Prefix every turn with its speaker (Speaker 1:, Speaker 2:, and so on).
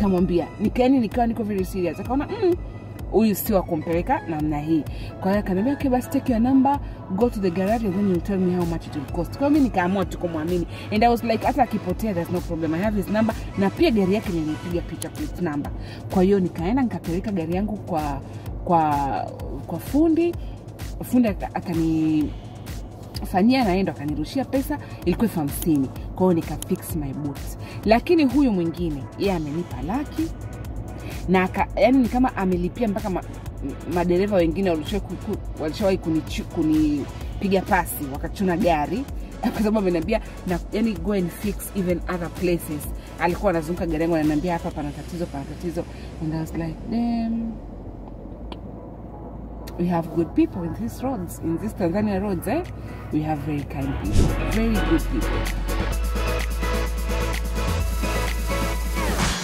Speaker 1: nikamwambia nikaeni nikawa niko very serious akaona mm, huyu si wa kumpeleka namna hii kwa hiyo akaniambia okay basi take your number go to the garage and then you tell me how much it will cost kwa hiyo mi nikaamua tu kumwamini and i was like hata akipotea there's no problem i have his number na pia gari yake nilipiga picha plate number kwa hiyo nikaenda nikapeleka gari yangu kwa kwa kwa fundi fundi aka- akani fanyia naye ndo akanirushia pesa ilikuwa elfu hamsini kwa hiyo nikafix my boots lakini huyu mwingine yeye amenipa laki na aka, yani ni kama amelipia mpaka ma, m- madereva wengine walishawahi ku- ku- walishawahi kunichu- kunipiga pasi wakachuna gari kwa sababu ameniambia na yani go and fix even other places alikuwa anazunguka gari yangu ananiambia hapa pana tatizo pana tatizo and I was like damn we have good people in these roads in these Tanzania roads eh we have very kind people very good people